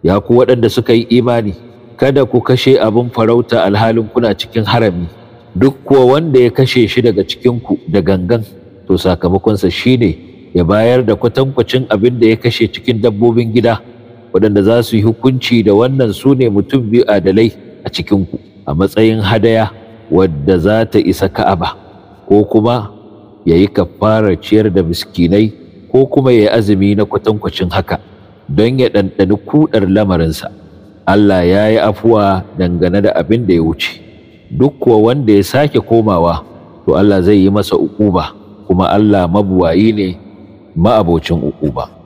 ya ku waɗanda suka yi imani kada ku kashe abin farauta alhalin kuna cikin harami duk kuwa wanda ya kashe shi daga cikinku da gangan to sakamakonsa shine ya bayar da kwatankwacin abin da ya kashe cikin dabbobin gida waɗanda za su yi hukunci da wannan su ne mutum biyu adalai a cikinku a matsayin hadaya wadda za ta isa ka'aba ko kuma ya yi kafarar ciyar da miskinai ko kuma ya yi azumi na kwatankwacin haka don ya ɗanɗani kuɗar lamarinsa Allah ya yi afuwa dangane da abin da ya wuce duk kuwa wanda ya sake komawa to Allah zai yi masa uquba kuma Allah mabuwayi ne ma'abocin uquba